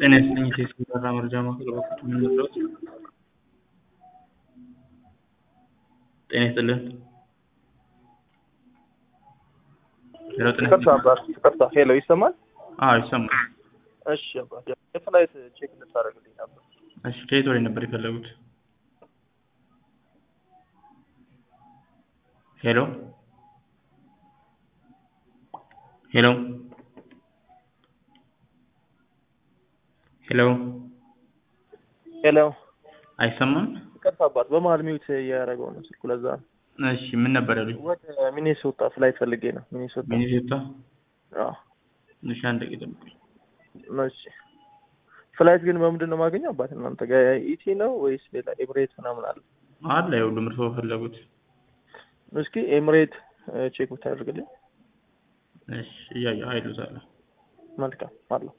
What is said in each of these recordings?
ጤና ይስጥልኝ የቴክኒክ መረጃ መረጃ ማዕከል በኩል የምንረዳዎት? ጤና ይስጥልን። ሄሎ ጤና ይቅርታ ይስጥልን። አባት ይቅርታ። ሄሎ ይሰማል? አዎ ይሰማል። እሺ አባት የፍላይት ቼክ እንድታደርግልኝ ነበር። እሺ ከየት ወዴት ነበር የፈለጉት? ሄሎ ሄሎ ሄሎ ሄሎ አይሰማም? ይቅርታ አባት በመሀል ሚውት እያደረገው ነው ስልኩ ለዛ ነው። እሺ ምን ነበር ያሉኝ? ወደ ሚኔሶታ ፍላይት ፈልጌ ነው። ሚኔሶታ ሚኒሶታ? አዎ። እሺ አንድ ደቂቃ ጠብቁኝ። እሺ ፍላይት ግን በምንድን ነው የማገኘው አባት እናንተ ጋር ኢቲ ነው ወይስ ሌላ ኤምሬት ምናምን አለ? አለ የሁሉም እርስዎ በፈለጉት። እስኪ ኤምሬት ቼክ ብታደርግልኝ እሺ እያየሁ አይሉታለሁ። መልካም አለው።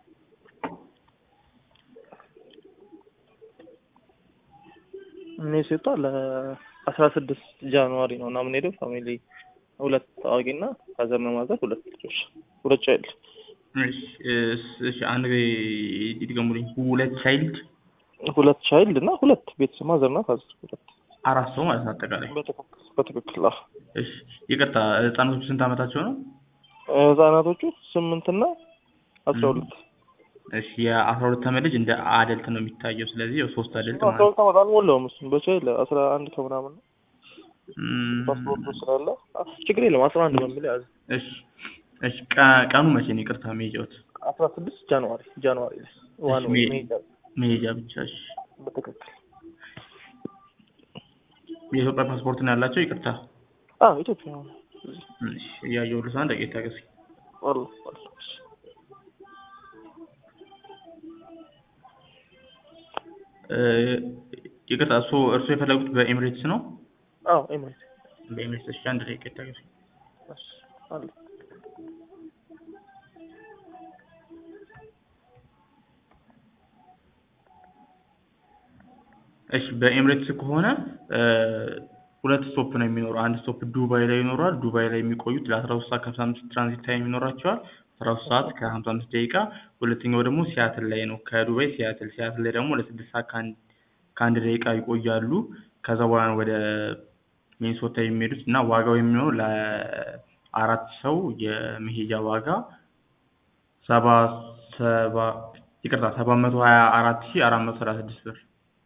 ሚኔሶታ ለአስራ ስድስት ጃንዋሪ ነው እና የምንሄደው ፋሚሊ ሁለት አዋቂና ፋዘር ነው ማዘር ሁለት ልጆች ሁለት ቻይልድ እሺ እስ- እሺ አንድ ጊዜ ይድገሙልኝ። ሁለት ቻይልድ ሁለት ቻይልድ እና ሁለት ቤተሰብ ማዘር እና ፋዘር ሁለት አራት ሰው ማለት ነው አጠቃላይ። በትክክል በትክክል አዎ። እሺ ይቅርታ ህጻኖቹ ስንት ዓመታቸው ነው? ህጻናቶቹ ስምንት እና አስራ ሁለት እሺ የአስራ ሁለት ዓመት ልጅ እንደ አደልት ነው የሚታየው። ስለዚህ ያው ሶስት አደልት አስራ ማለት ነው። ሁለት ዓመት አልሞላውም እሱም በቻይልድ አስራ አንድ ከምናምን ነው እም፣ ፓስፖርቱ ስላለ አ፣ ችግር የለም አስራ አንድ በሚል ያዝ እሺ እሺ ቀ- ቀኑ መቼ ነው? ይቅርታ መሄጃዎት? አስራ ስድስት ጃንዋሪ ጃንዋሪ ላይ ዋን እሺ፣ ወይ ሜ- መሄጃ መሄጃ ብቻ። እሺ በትክክል የኢትዮጵያ ፓስፖርት ነው ያላቸው? ይቅርታ አዎ ኢትዮጵያ ነው እሺ እያየሁ ልስ አንድ ደቂቃ ታገሱኝ። አሉ አሉ እ፣ ይቅርታ እሱ እርሱ የፈለጉት በኤሚሬትስ ነው? አዎ ኤምሬት በኤሚሬትስ። እሺ አንድ ደቂቃ ታገሱኝ። እሺ አሉ እሺ በኤምሬትስ ከሆነ እ፣ ሁለት ስቶፕ ነው የሚኖረው። አንድ ስቶፕ ዱባይ ላይ ይኖራል። ዱባይ ላይ የሚቆዩት ለአስራ ሶስት ሰዓት ከሀምሳ አምስት ትራንዚት ታይም ይኖራቸዋል። አስራ ሶስት ሰዓት ከሀምሳ አምስት ደቂቃ። ሁለተኛው ደግሞ ሲያትል ላይ ነው። ከዱባይ ሲያትል ሲያትል ላይ ደግሞ ለስድስት ሰዓት ከአንድ ከአንድ ደቂቃ ይቆያሉ። ከዛ በኋላ ነው ወደ ሚኒሶታ የሚሄዱት እና ዋጋው የሚሆነው ለአራት ሰው የመሄጃ ዋጋ ሰባ ሰባ ይቅርታ ሰባት መቶ ሀያ አራት ሺህ አራት መቶ ሰላሳ ስድስት ብር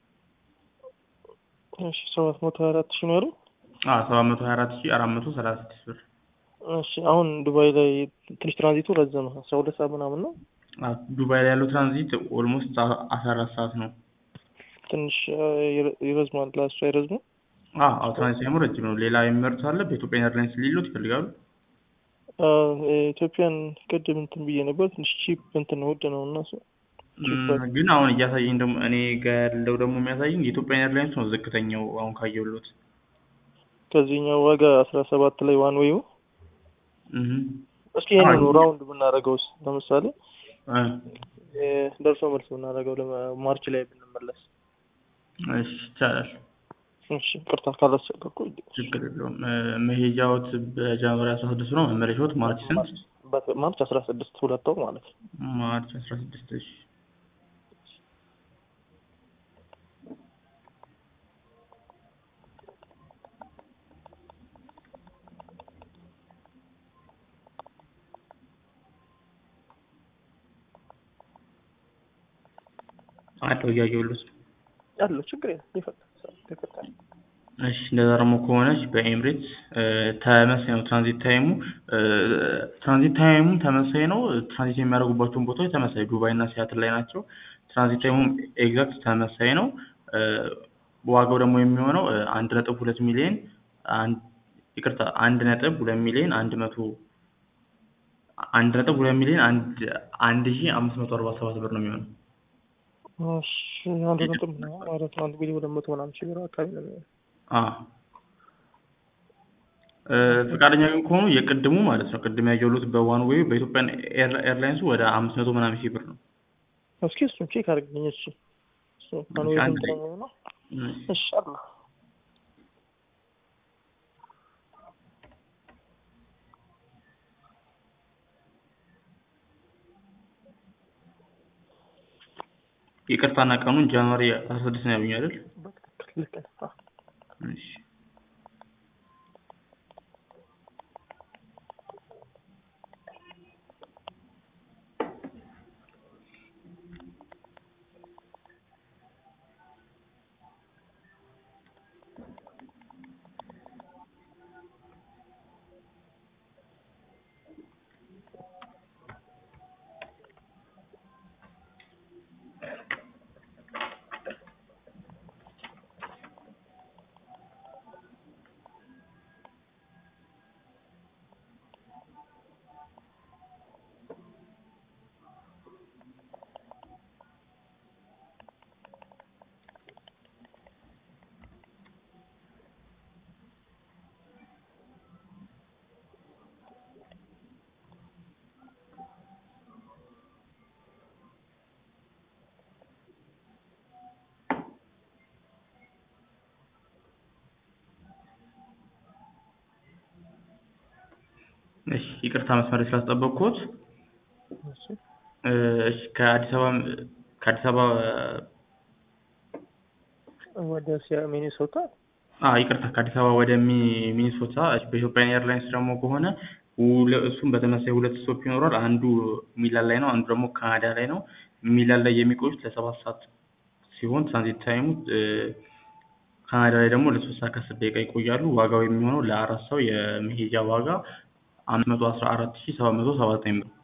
እሺ ሰባት መቶ ሀያ አራት ሺህ ነው ያለው አዎ ሰባት መቶ ሀያ አራት ሺህ አራት መቶ ሰላሳ ስድስት ብር እሺ አሁን ዱባይ ላይ ትንሽ ትራንዚቱ ረዘመ አስራ ሁለት ሰዓት ምናምን ነው አዎ፣ ዱባይ ላይ ያለው ትራንዚት ኦልሞስት አስራ አራት ሰዓት ነው። ትንሽ አ፣ ይረ- ይረዝማል ለእሱ አይረዝምም አዎ አዎ፣ ትራንዚት ታይሙ ረጅም ነው። ሌላ የሚመርጡት አለ? በኢትዮጵያ ኤርላይንስ ሊሉት ይፈልጋሉ? አ፣ ኢትዮጵያን ቅድም እንትን ብዬ ነበር ትንሽ ቺፕ እንትን ነው ውድ ነው እና እሱ እም፣ ግን አሁን እያሳየኝ ደግሞ እኔ ጋር ያለው ደግሞ የሚያሳየኝ የኢትዮጵያ ኤርላይንስ ነው ዝቅተኛው አሁን ካየሁት። ከዚህኛው ዋጋ አስራ ሰባት ላይ ዋን ዌዩ እህ እስኪ ይሄንን አይ። ራውንድ ብናደርገውስ ለምሳሌ እ፣ እ፣ ደርሶ መልስ ብናደርገው ለማ- ማርች ላይ ብንመለስ እሺ ይቻላል። እሺ ቅርታ ካላስቸገርኩ ችግር የለውም። እ፣ መሄጃዎት በጃንዋሪ አስራ ስድስት ነው። መመለሻዎት ማርች ስንት? በት- ማርች አስራ ስድስት ሁለት ወር ማለት ነው ማርች አስራ ስድስት እሺ አለው እያየሁልዎት ነው። ያለው ችግር የለም ይፈታል ይፈታል እሺ እንደዛ ደግሞ ከሆነች በኤምሬትስ ተመሳሳይ ነው ትራንዚት ታይሙ እ፣ ትራንዚት ታይሙ ተመሳሳይ ነው። ትራንዚት የሚያደርጉባቸውን ቦታዎች ተመሳሳይ ዱባይ እና ሲያትል ላይ ናቸው። ትራንዚት ታይሙም ኤግዛክት ተመሳሳይ ነው። እ፣ ዋጋው ደግሞ የሚሆነው እ፣ አንድ ነጥብ ሁለት ሚሊዮን አንድ ይቅርታ አንድ ነጥብ ሁለት ሚሊዮን አንድ መቶ አንድ ነጥብ ሁለት ሚሊዮን አንድ አንድ ሺህ አምስት መቶ አርባ ሰባት ብር ነው የሚሆነው። እሺ አንድ ነጥብ ምናምን ማለት ነው አንድ ሚሊዮን ሁለት መቶ ምናምን ሺህ ብር አካባቢ ነው የሚሆነው አዎ እ፣ ፈቃደኛ ግን ከሆኑ የቅድሙ ማለት ነው ቅድም ያየሁት በዋን ዌይ በኢትዮጵያን ኤር- ኤርላይንሱ ወደ አምስት መቶ ምናምን ሺህ ብር ነው። እስኪ እሱን ቼክ አድርግልኝ እሺ እሱ ዋን እሺ፣ ዌይ አንድ ስንት ነው ላይ- የሚሆነው እም፣ እሺ አለ ይቅርታና ቀኑን ጃንዋሪ አስራ ስድስት ነው ያሉኝ አይደል? በትክክል ልክ ነህ። አዎ። እሺ እሺ ይቅርታ መስመር ስላስጠበቅኩት። እሺ እሺ ከአዲስ አበባ ከአዲስ አበባ ወደ ሲያ- ሚኒሶታ አዎ ይቅርታ ከአዲስ አበባ ወደ ሚ- ሚኒሶታ እሺ፣ በኢትዮጵያ ኤርላይንስ ደግሞ ከሆነ ሁለ- እሱም በተመሳሳይ ሁለት ስቶፕ ይኖራል። አንዱ ሚላን ላይ ነው፣ አንዱ ደግሞ ካናዳ ላይ ነው። ሚላን ላይ የሚቆዩት ለሰባት ሰዓት ሲሆን ትራንዚት ታይሙ እ፣ ካናዳ ላይ ደግሞ ለሶስት ሰዓት ከአስር ደቂቃ ይቆያሉ። ዋጋው የሚሆነው ለአራት ሰው የመሄጃ ዋጋ አምስት መቶ አስራ አራት ሺህ ሰባት መቶ ሰባ ዘጠኝ ብር።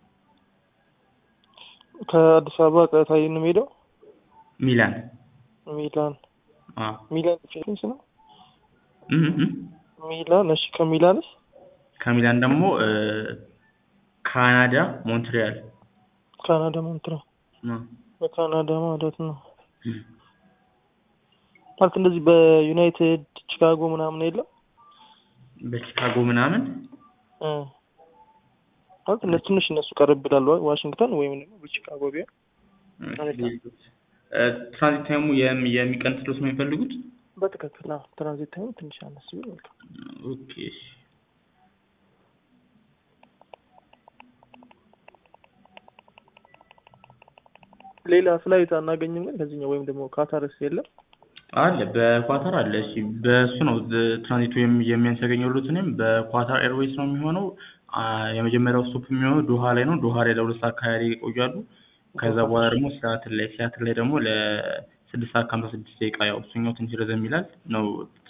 ከአዲስ አበባ ቀጥታ ነው የምሄደው ሚላን ሚላን አዎ ሚላን ፊሊፒንስ ነው እም እም። ሚላን እሺ ከሚላንስ ከሚላን ደግሞ እ፣ ካናዳ ሞንትሪያል ካናዳ ሞንትራ ነው። በካናዳ ማለት ነው እም። ማለት እንደዚህ በዩናይትድ ቺካጎ ምናምን የለም በቺካጎ ምናምን እ ማለት እነሱ ትንሽ እነሱ ቀረብ ይላሉ ዋሽንግተን ወይም ደግሞ በቺካጎ ቢሆን እ፣ ትራንዚት ታይሙ የሚ- የሚቀንስሎት ነው የሚፈልጉት? በትክክል አዎ ትራንዚት ታይም ትንሽ አነስ ቢል መልካም ኦኬ እሺ። ሌላ ፍላይት አናገኝም ግን ከዚህኛው ወይም ደግሞ ካታርስ የለም አለ በኳታር አለ። እሺ በእሱ ነው ዝ- ትራንዚቱ የሚ- የሚያንሰገኘሉት እኔም በኳታር ኤርዌይስ ነው የሚሆነው። አ፣ የመጀመሪያው ስቶፕ የሚሆነው ዶሃ ላይ ነው። ዶሃ ላይ ለሁለት ሰዓት ከሀያ ደቂቃ ይቆያሉ። ከዛ በኋላ ደግሞ ሲያትል ላይ ሲያትል ላይ ደግሞ ለስድስት ሰዓት ከሀምሳ ስድስት ደቂቃ ያው እሱኛው ትንሽ ረዘም ይላል ነው